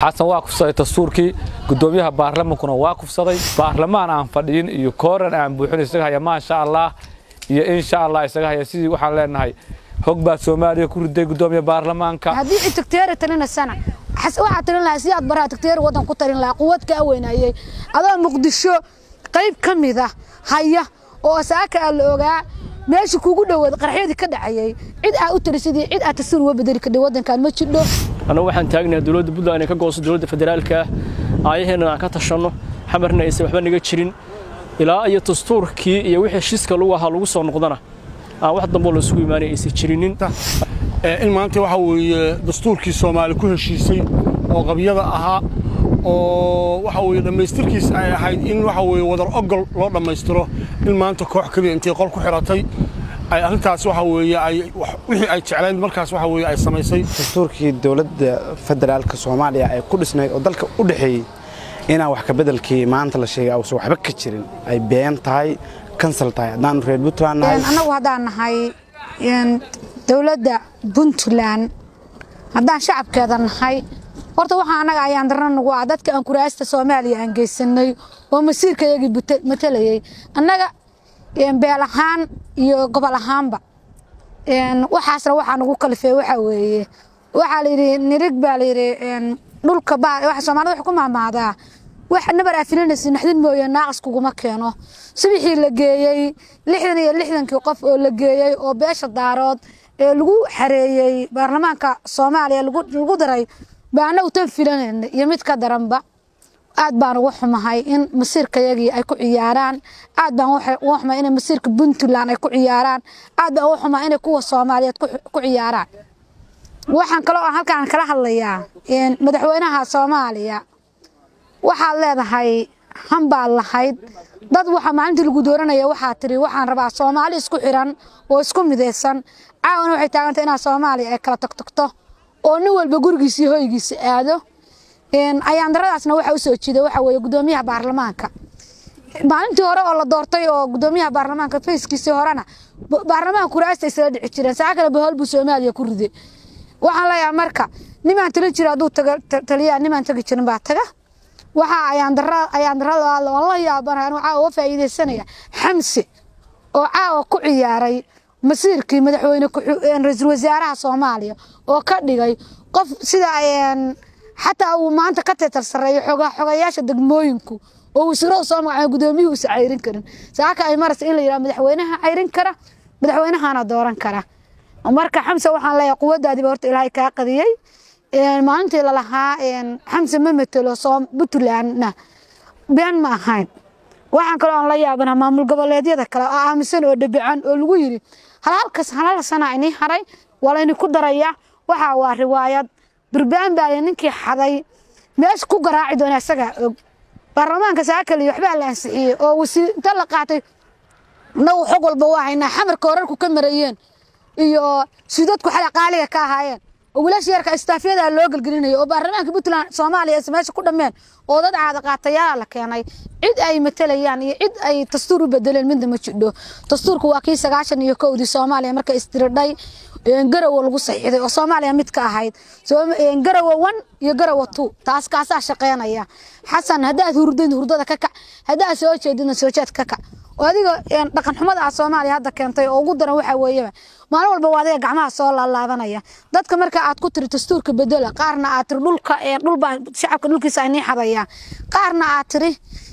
xasan waa kufsaday dastuurkii gudoomiyaha baarlamankuna waa kufsaday baarlamaan aan fadhiyin iyo kooran aan buuxin isaga haya maasha allah iyo insha allah isaga haya sidii waxaan leenahay hog baa soomaaliya ku riday gudoomiya baarlamaanka haddii cid tagteeri talina sana waxaa talin lahaa si aad baraha tagteeri waddan ku talin lahaa quwad kaa weynayey adoo muqdisho qayb ka mid ah haya oo saaka aa la ogaa meesha kugu dhowaad qarxyadii ka dhacayay cid aa u talisidii cid aa tasir uga bedeli kadhay waddankan ma jidho annagu waxaan taagnahay dowladda puntland inay ka gooso dowladda federaalka ah aayaheenna aan ka tashanno xamarna aysan waxba naga jirin ilaa iyo dastuurkii iyo wixii shiska lagu ahaa lagu soo noqdana aan wax damboo laysugu imaanay aysan jirinin in maanta waxa weeye dastuurkii soomaali ku heshiisay oo qabyada ahaa oo waxa weeye dhammaystirkiis ay ahayd in waxa weeye wadar ogol loo dhammaystiro in maanta koox keliya intay qol ku xiratay ay arrintaas waxa weeye ay wixii ay jeclayn markaas waxa weeye ay samaysay dastuurkii dowladda federaalka soomaaliya ay ku dhisnayd oo dalka u dhexeeyey inaan wax ka beddelkii maanta la sheegay uusan waxba ka jirin ay been tahay kansal tahay haddaanu reer puntland nahay annagu haddaan nahay dowladda puntland haddaan shacabkeeda nahay horta waxaa annaga ayaan darna nagu ah dadka aan kuraasta soomaaliya aan geysanay oo masiirkayagii matalayay annaga beel ahaan iyo gobol ahaanba waxaasna waxaa nagu kalifey waxaa weeye waxaa layidhi nirig baa layidhi dhulka baa soomaalida wax ku maamaadaa wax nabar aa filinaysa naxdin mooye naaqas kuguma keeno subixii la geeyey lixdan iyo lixdankii qof oo la geeyey oo beesha daarood ee lagu xareeyey baarlamaanka soomaaliya lagu daray baa annagu tan filanayna iyo mid ka daranba aad baan ugu xumahay in masiirkayagii ay ku ciyaaraan aad baan ugu xumahay in masiirka puntland ay ku ciyaaraan aad baan ugu xumahay inay kuwa soomaaliyeed ku ciyaaraan waxaan kaloo aan halkaan kala hadlayaa madaxweynaha soomaaliya waxaad leedahay hanbaad lahayd dad waxaa maalintii lagu dooranaya waxaa tiri waxaan rabaa soomaali isku xiran oo isku midaysan caawana waxay taagantay inaa soomaaliya ay kala tagtagto oo nin walba gurigiisa iyo hoygiisa aado ayaandaradaasna waxaa usoo jiida waxaa weeye gudoomiyaha baarlamaanka maalintii hore oo la doortay oo gudoomiyaha baarlamaanka fayskiisii horena baarlamaanka kuraasta isla dhici jireen saa kale bahool buu soomaaliya ku riday waxaan leeyahay marka nimaan talin jira hadduu taliyaa nimaan tagi jirin baa taga waxaa ayaandarada oo la yaabanahay anuu caawa uga faa'iidaysanaya xamse oo caawa ku ciyaaray masiirkii madaxweyne ra-iisul wasaaraha soomaaliya oo ka dhigay qof sida xataa uu maanta ka teetar sarreeyo xogayaasha degmooyinku oo wasiirada soo magacay gudoomiyuhu uusa cayrin karin saaka ay maraysa in la yidhaha madaxweynaha cayrin kara madaxweynahana dooran kara marka xamse waxaan leeyahay quwaddaadiiba horta ilaahay kaa qadiyey maalintii lalahaa xamse ma matelo puntlandna been ma ahayn waxaan kaloo aan la yaabana maamul goboleedyada kale oo aaminsan oo dhabican oo lagu yidhi halhalkas halal sana inii haray waa layni ku darayaa waxaa waa riwaayad durbaan baa ninkii xaday meesha ku garaaci doona isagaa og baarlamaanka saakaliyo waxbaa la ansixiyey oo wasiir inta la qaatay nagu xog walba waa haynaa xamarka horarku ka marayeen iyo sidadku xala qaaliga ka ahaayeen oo wiilasha yarka istaafyada loo gelgelinayo oo baarlamaanka puntland soomaaliya is meesha ku dhammeen oo dad caada qaatayaala la keenay cid ay matalayaan iyo cid ay dastuur u bedeleen midna ma jidho dastuurku waa kii sagaashan iyo kowdii soomaaliya marka isdiridhay garawo lagu saxiixday oo soomaaliya mid ka ahayd garawo one iyo garawo two taas kaasaa shaqeynaya xasan haddaad hurdid hurdada ka kac haddaad soo jeedidna soo jeed ka kac oo adiga dhaqan xumada ah soomaaliya hadda keentay oo ugu daran waxaa weeyaba maalin walba waa adiga gacmaha soo laalaabanaya dadka marka aad ku tiri dastuurka bedela qaarna aad tiri dhulka dhulbaa shacabka dhulkiisa ay nii xadayaa qaarna aad tiri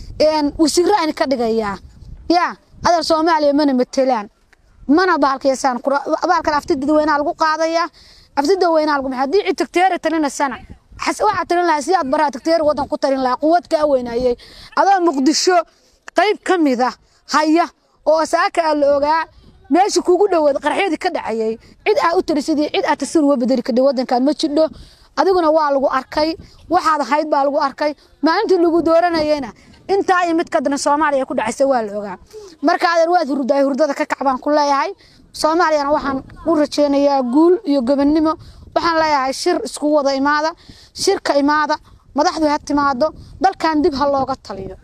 wasiiro ayna ka dhigayaa yaa adal soomaaliya mana matelaan mana baalkaysaan baalkan afti dadweynaha lagu qaadayaa afti dadweynaha lagu haddii cid tagteeri talina sana waxaa talin lahaa si aad baraha tagteeri waddan ku talin lahaa quwad kaa weynayey adoo muqdisho qayb ka mid ah haya oo saaka aa la ogaa meesha kugu dhowaad qarxyadii ka dhacayay cid aa u talisidii cid aa tasir uga bedeli kadhay waddankan ma jidho adiguna waa lagu arkay waxaad ahayd baa lagu arkay maalintii lagu dooranayeyna intaa iyo mid ka daran soomaaliya ku dhacaysa waa la ogaa marka adeer waad hurdaay hurdada ka kac baan ku leeyahay soomaaliyana waxaan u rajeynayaa guul iyo gobonnimo waxaan leeyahay shir isku wada imaada shirka imaada madaxdu ha timaado dalkan dib ha looga taliyo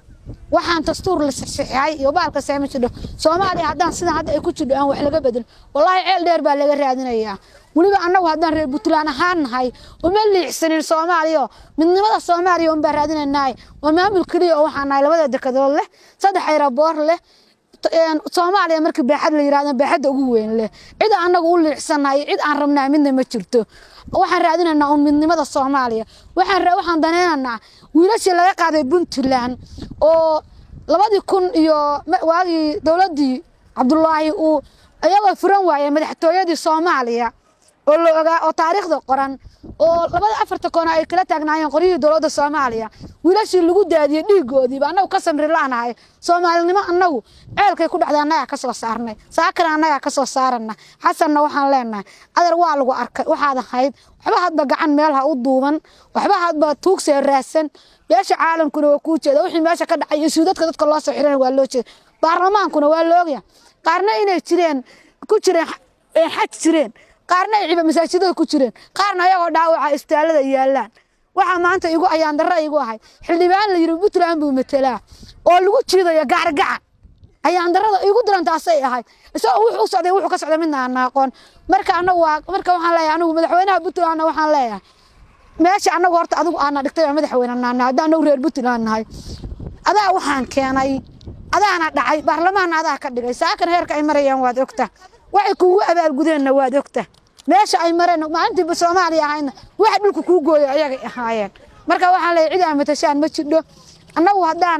waxaan dastuur la saxiixay iyo baalka saama jidho soomaaliya haddaan sidan hadda ay ku jidho aan wax laga bedel wallaahi ceel dheer baa laga raadinayaa weliba annagu haddaan reer puntland ahaan nahay uma liicsanin soomaaliya midnimada soomaaliya unbaa raadinaynaay waa maamul keliya oo waxaan nahay labada dekadood leh saddex ayraboor leh soomaaliya markii baaxad la yirahdo baaxadda ugu weyn leh cid annagu u liicsanahay cid aan rabnaa midna ma jirto waxaan raadinaynaa un midnimada soomaaliya waxaan waxaan danaynaynaa wiilashii laga qaaday puntland oo labadii kun iyo waagii dowladdii cabdulaahi uu iyagoo furan waayay madaxtooyadii soomaaliya oo la ogaa oo taariikhda qoran oo labada afarta koona ay kala taagnaayeen qoryihii dowladda soomaaliya wiilashii lagu daadiyey dhiigoodiiba annagu ka samri la'nahay soomaalinimo annagu ceelkay ku dhacday annagaa ka soo saarnay saakana annagaa ka soo saarana xasanna waxaan leenahay adar waa lagu arkay waxaad ahayd waxba hadba gacan meel ha u duuban waxba hadba tuugsee raadsan beesha caalamkuna waa kuu jeeda wixii meesha ka dhacay iyo suudadka dadka loo soo xiran waa loo jeeda baarlamaankuna waa loogya qaarna inay jireen ku jireen xaj jireen qaarna ay ciba masaajidada ku jireen qaarna ayagoo dhaawaca istaalada yaalaan waxaa maanta igu ayaan darra igu ahay xildhibaan la yidhi puntland buu matelaa oo lagu jiidayo gaargacan ayaan darrada igu dirantaasay ahayd isagoo wuxuu u socday wuxuu ka socday midna aan aqoon marka anagu waa marka waxaan leeyahay anigu madaxweynaha puntlandna waxaan leeyahay meesha anagu horta adigu aana dhigtay waa madaxweyne naana haddaan anagu reer puntland nahay adaa waxaan keenay adaana dhacay baarlamaanna adaa ka dhigay saakan heerka ay marayaan waad ogta waxay kuugu abaalgudeenna waad ogta meesha ay mareen maalintiiba soomaaliya ahaydna waxa dhulka kuu gooya ayagay ahaayeen marka waxaan leeyahay cid aan matashaan ma jidho annagu haddaan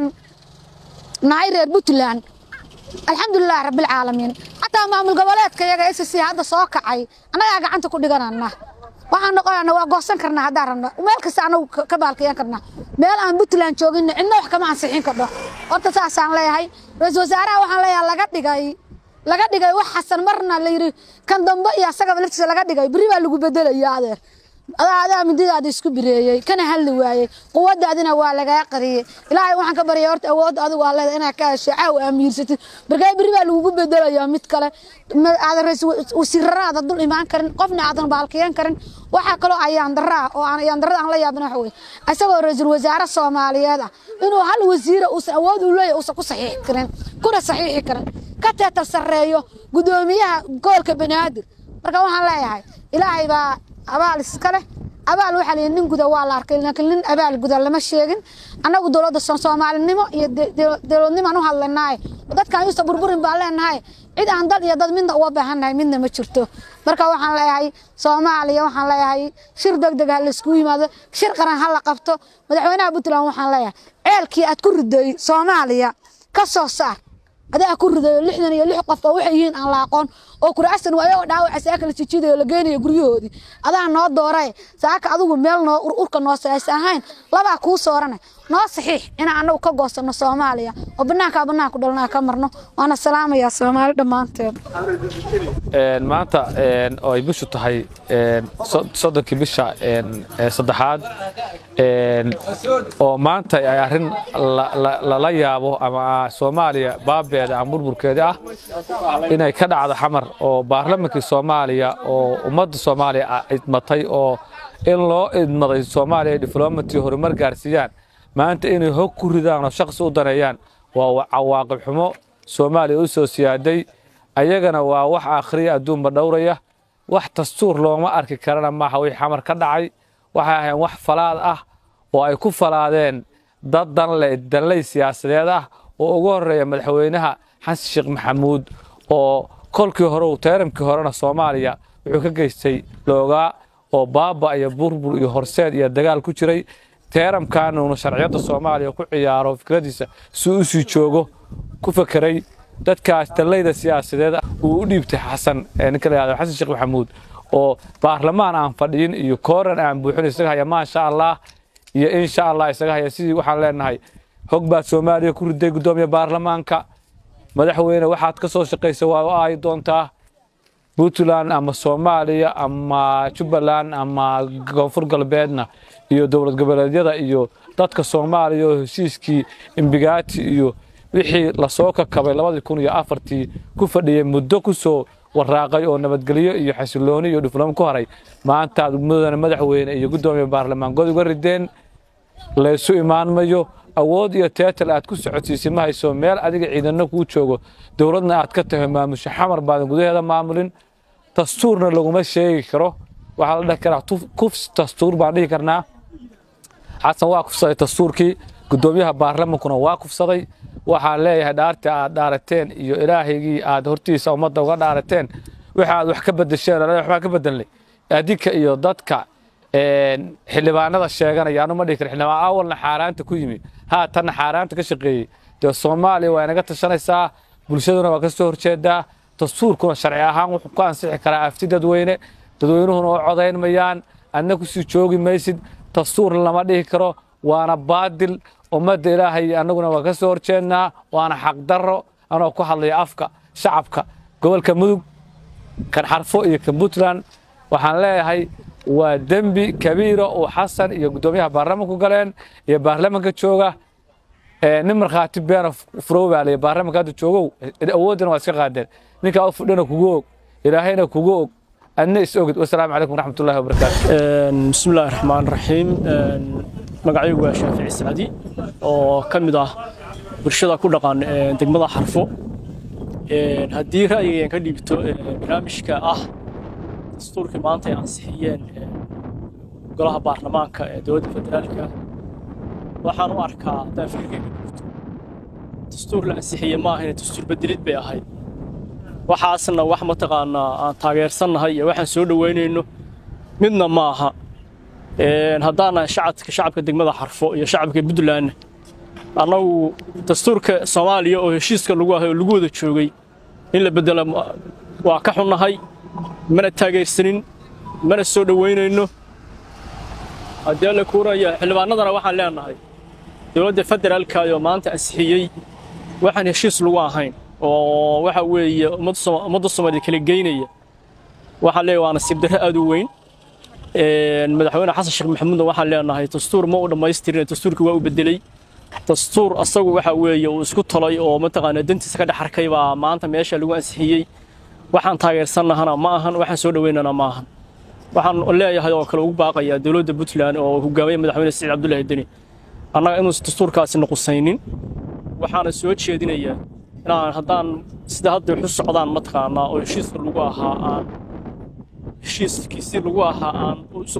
nahay reer puntland alxamdulilah rabbilcaalamiin xataa maamul goboleedka iyaga s c hadda soo kacay annagaa gacanta ku dhiganana waxaan noqonana waa goosan karnaa haddaan rabno meel kasta anagu ka baalkayan karnaa meel aan puntland joogin cidna wax kama ansixin kardho horta saasaan leeyahay ra-iisul wasaaraha waxaan leeyahay laga dhigay laga dhigay wax xasan marna la yidhi kan dambe iyo asagaba laftiisa laga dhigay berri baa lagu bedelaya adeer adaa adaa mididaada isku bireeyey kana hadli waayey quwadaadina waa lagaa qariyey ilaahay waxaan ka baryay horta awoodda adigu aa leeda inaad ka hesho caaw amiirsatid markaa berri baa lagugu bedelayaa mid kale aadan wasiiraraada dul imaan karin qofna aadan baalkiyan karin waxaa kaloo ayaan daraa oo aan ayaan darada aan la yaabana waxa weye isagoo ra-iisul wasaare soomaaliyeed ah inuu hal wasiira uusan awood u leeyahay uusan ku saxiixi karin kuna saxiixi karin ka teetar sarreeyo guddoomiyaha gobolka banaadir marka waxaan leeyahay ilaahay baa abaal iska leh abaal waxaa layidhi nin guda waa la arkay laakiin nin abaal guda lama sheegin annagu dowladda soomaalinimo iyo dowladnimaan u hadlanahay dadkaan yuusa burburin baan leenahay cid aan dal iyo dad midna uga baahannahay midna ma jirto marka waxaan leeyahay soomaaliya waxaan leeyahay shir degdeg ha laiskugu yimaado shir qaran ha la qabto madaxweynaha puntland waxaan leeyahay ceelkii aad ku riday soomaaliya ka soo saar adaa ku ridayo lixdan iyo lix qof oo waxay yihiin aan la aqoon oo kuraasan waa ayagoo dhaawaca saaka la jijidayo la geynayo guryahoodii adaa noo dooray saaka adigu meel noo urka noo saaysa ahayn labaa kuu soorane noo saxiix inaan annagu ka goosano soomaaliya oo banaankaa banaanku dhalnaa ka marno waana salaamayaa soomaali dhammaanteed maanta oo ay bishu tahay soddonkii bisha saddexaad oo maanta ay arrin lala yaabo ama soomaaliya baabeeda ama burburkeeda ah inay ka dhacdo xamar oo baarlamankii soomaaliya oo ummadda soomaaliya idmatay oo in loo idmaday soomaaliya ay diflomaty horumar gaarsiiyaan maanta inay hog ku ridaan oo shaqsi u daneeyaan waa cawaaqib xumo soomaaliya u soo siyaaday ayagana waa wax akhriya adduunba dhowraya wax dastuur looma arki karana maaha wixii xamar ka dhacay waxay ahayn wax falaad ah oo ay ku falaadeen dad danle danley siyaasadeed ah oo ugu horreeya madaxweynaha xasan sheekh maxamuud oo kolkii hore teeramkii horena soomaaliya wuxuu ka geystay loogaa oo baaba iyo burbur iyo horseed iyo dagaal ku jiray teeramkan uuna sharciyadda soomaaliya ku ciyaaro fikradiisa si u sii joogo ku fekeray dadkaas danleyda siyaasadeed uu u dhiibtay xasan ninka la yihahdo xasan sheekh maxamuud oo baarlamaan aan fadhiyin iyo kooran aan buuxin isaga haya maasha allah iyo insha allah isaga haya sidii waxaan leenahay hog baad soomaaliya ku riday guddoomiya baarlamaanka madaxweyne waxaad ka soo shaqaysa waa u aayi doontaa puntland ama soomaaliya ama jubbaland ama koonfur galbeedna iyo dowlad goboleedyada iyo dadka soomaaliya oo heshiiskii imbigaati iyo wixii lasoo kakabay labadii kun iyo afartii ku fadhiyey muddo ku soo waraaqay oo nabadgelyo iyo xasilooni iyo dhuflamo ku haray maantaad mudana madaxweyne iyo guddoomiya baarlamaan god uga rideen laysu imaan mayo awood iyo teetal aad ku socodsiisay ma hayso meel adiga ciidano kuu joogo dowladna aad ka tahay maamusho xamar baadan gudaheeda maamulin dastuurna laguma sheegi karo waxaa la dhihi karaa kufs dastuur baan dhihi karnaa xasan waa kufsaday dastuurkii guddoomiyaha baarlamankuna waa kufsaday waxaan leeyahay dhaartii aad dhaarateen iyo ilaahaygii aad hortiisa ummadda uga dhaarateen wixii aad wax ka bedesheen waxbaa ka bedelnay adinka iyo dadka xildhibaanada sheeganaya anu ma dhihi kara xildhibaan awalna xaaraanta ku yimi haatanna xaaraanta ka shaqeeyey dee soomaaliya waa inaga tashanaysaa bulshaduna waa ka soo horjeedaa dastuurkuna sharci ahaan wuxuu ku ansixi karaa afti dadweyne dadweynuhuna oo codayn mayaan adna kusii joogi maysid dastuurna lama dhihi karo waana baadil ummadda ilaahay annaguna waa ka soo horjeednaa waana xaqdarro anoo ku hadlaya afka shacabka gobolka mudug kan xarfo iyo kan puntland waxaan leeyahay waa dembi kabiira uu xasan iyo guddoomiyaha baarlamanku galeen iyo baarlamanka jooga nin markhaati beena furow baa laya baarlamanka hadda joogow awooddana waa iska qaadeen ninkaa u fudhana kugu og ilaahayna kugu og adna is ogid wasalaamu calaykum waraxmatullahi wabarakaatu bismi illaahi raxmaan raxiim magacaygu waa shaafici sacdi oo ka mid ah bulshada ku dhaqan degmada xarfo haddii ra'yigeen ka dhiibto barnaamijka ah dastuurkii maanta ay ansixiyeen golaha baarlamaanka ee dowladda federaalka waxaan u arkaa haddaan fikirkay ka dhiibto dastuur la ansixiyey ma ahayne dastuur bedelid bay ahayd waxaasna wax mataqaanaa aan taageersannahay iyo waxaan soo dhoweynayno midna ma aha haddaanahay shacabka shacabka degmada xarfo iyo shacabka puntlandna annagu dastuurka soomaaliya oo heshiiska lagu ahay oo lagu wada joogay in la bedelo waa ka xunnahay mana taageersanin mana soo dhoweynayno haddii alla kuuraya xildhibaanadana waxaan leenahay dowladda federaalkaayoo maanta ansixiyey waxaan heshiis lagu ahayn oo waxa weeye ummadda soomaaliya kala geynaya waxaan leeyahay waa nasiib darro aad u weyn madaxweyne xasan sheekh maxamuudna waxaan leenahay dastuur ma u dhammaystirin dastuurkii waa u bedelay dastuur asagu waxa weeye uu isku talay oo mataqaanaa dantiisa ka dhex arkay baa maanta meesha lagu ansixiyey waxaan taageersannahana ma ahan waxaan soo dhoweynana ma ahan waxaan leeyahay oo kale ugu baaqayaa dowladda puntland oo hogaamaya madaxweyne siciid cabdullaahi deni annaga inuusan dastuurkaasi nuqusaynin waxaana soo jeedinayaa inaan haddaan sida hadda waxu socdaan mataqaanaa oo heshiiska lagu ahaa aan heshiiskiisii lagu ahaa aan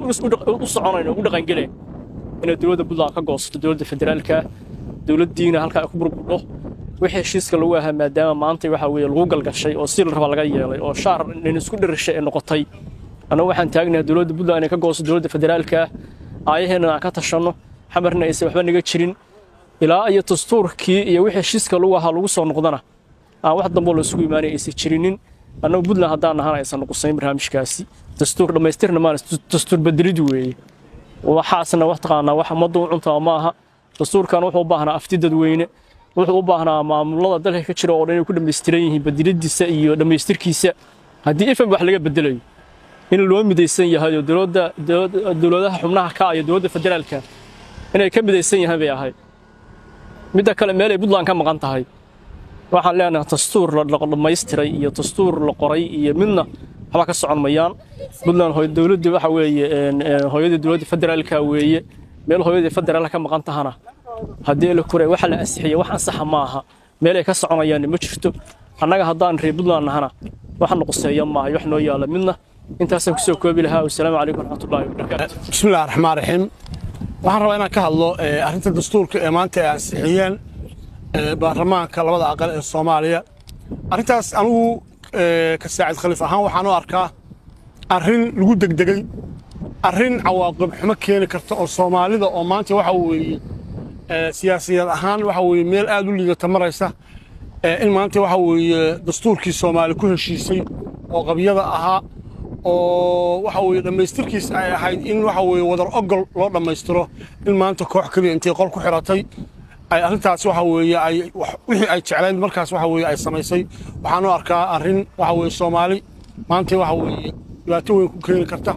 u soconayn oo u dhaqangelayn inay dowladda puntland ka goosato dowladda federaalka dowladdiina halkaa ay ku burburdho wixii heshiiska lagu ahaa maadaama maanta waxa weeye lagu galgashay oo si la raba laga yeelay oo shaar nin isku dhirishay ee noqotay annagu waxaan taagnahay dowladda puntland inay ka goosto dowladda federaalka aayaheenna aan ka tashanno xamarna aysan waxba naga jirin ilaa iyo dastuurkii iyo wixii heshiiska lagu ahaa lagu soo noqdana aan wax damboo la isugu imaanay aysan jirinin annagu puntland haddaan nahana aysan nuqusayn barnaamijkaasi dastuur dhammaystirna maana dastuur bedelid weeye waxaasna wax taqaanaa wax ummadda u cuntaa ma aha dastuurkan wuxuu u baahnaa afti dadweyne wuxuu u baahnaa maamulada dalka ka jira oo dhan inay ku dhammaystiran yihiin bedeladiisa iyo dhammaystirkiisa haddii ifan wax laga bedelayo in loo midaysan yahay oo dowladda dowladaha xubnaha ka iyo dowladda federaalka inay ka midaysan yahay bay ahayd midda kale meel ay puntland ka maqan tahay waxaan leenahay dastuur la dhammaystiray iyo dastuur la qoray iyo midna waxba ka socon mayaan puntland dowladda waxa weeye hooyadii dowladda federaalka weeye meel hooyadii federaalka ka maqan tahana haddii la kuray waxa la ansixiyay wax ansaxa ma aha meel ay ka soconayaan ma jirto annaga haddaan reer puntland nahana wax nuquseeya maaha wax noo yaala midna intaasaan kusoo koobi lahaa wasalaamu calaykum waraxmatullahi wabarakaatu bismi illahi raxmaan raxiim waxaan rabaa inaan ka hadlo arrinta dastuurka ee maanta ay ansixiyeen baarlamaanka labada aqal ee soomaaliya arrintaas anigu ka saacid khaliif ahaan waxaan u arkaa arrin lagu degdegay arrin cawaaqib xumo keeni karta oo soomaalida oo maanta waxa weeye siyaasiyad ahaan waxa weeye meel aad u liidata maraysa in maanta waxa weeye dastuurkii soomaali ku heshiisay oo qabyada ahaa oo waxa weeye dhammaystirkiis ay ahayd in waxa weeye wadar ogol loo dhammaystiro in maanta koox keliya intay qol ku xiratay ay arrintaas waxa weeye ay wixii ay jeclayd markaas waxa weeye ay samaysay waxaan u arkaa arrin waxa weeye soomaali maanta waxa weeye dhibaato weyn ku keeni karta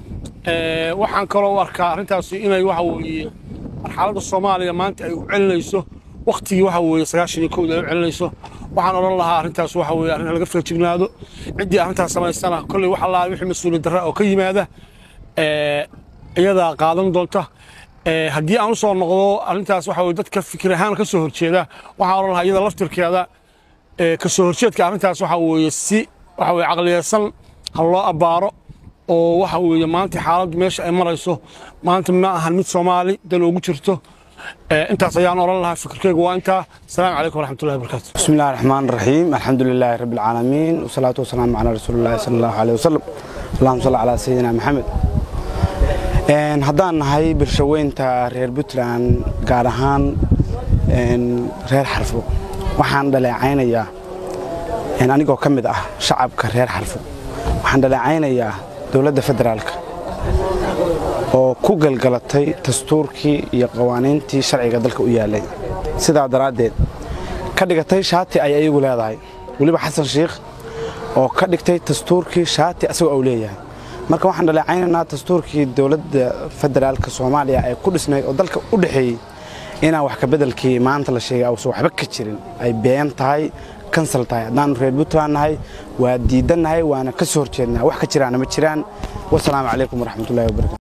waxaan kaloo u arkaa arrintaasi inay waxa weeye marxaladda soomaaliya maanta ay u celinayso waktigii waxa weeye sagaashan iyo kowda ay u celinayso waxaan odhan lahaa arrintaas waxa weeye arrin laga feejignaado ciddii arrintaas samaysana kolley wax allaa wixii mas-uuliyad darra oo ka yimaada iyadaa qaadan doonta haddii aan u soo noqdo arrintaas waxa weye dadka fikir ahaan ka soo horjeeda waxaa odhan lahaa iyada laftirkeeda ka soo horjeedka arrintaas waxa weeye si waxa weye caqliyeysan ha loo abbaaro oo waxa weeye maanta xaaladdu meesha ay marayso maanta ma ahan mid soomaali dan ugu jirto intaas ayaan odhan lahaa fikirkeyga waa intaa asalaamu calaykum waraxmatullahi wabarakatu بسم الله الرحمن الرحيم الحمد لله رب العالمين والصلاة والسلام على رسول الله صلى الله عليه وسلم اللهم صل على سيدنا محمد een haddaan nahay bulshaweynta reer puntland gaar ahaan een reer xarfo waxaan dhaleecaynayaa een anigoo ka mid ah shacabka reer xarfo waxaan dhaleecaynayaa dowladda federaalka oo ku galgalatay dastuurkii iyo qawaaniintii sharciga dalka u yaalay sidaa daraaddeed ka dhigatay shaati ay ayagu leedahay weliba xasan shiikh oo ka dhigtay dastuurkii shaati asagoo uu leeyahay marka waxaan dhaleecaynaynaa dastuurkii dowladda federaalka soomaaliya ee ku dhisnayd oo dalka u dhexeeyey inaan wax ka bedelkii maanta la sheegay uusan waxba ka jirin ay been tahay kansal tahay haddaanu reer puntland nahay waa diidannahay waana ka soo horjeednaa wax ka jiraana ma jiraan wasalaamu calaykum waraxmatullahi wabarakatu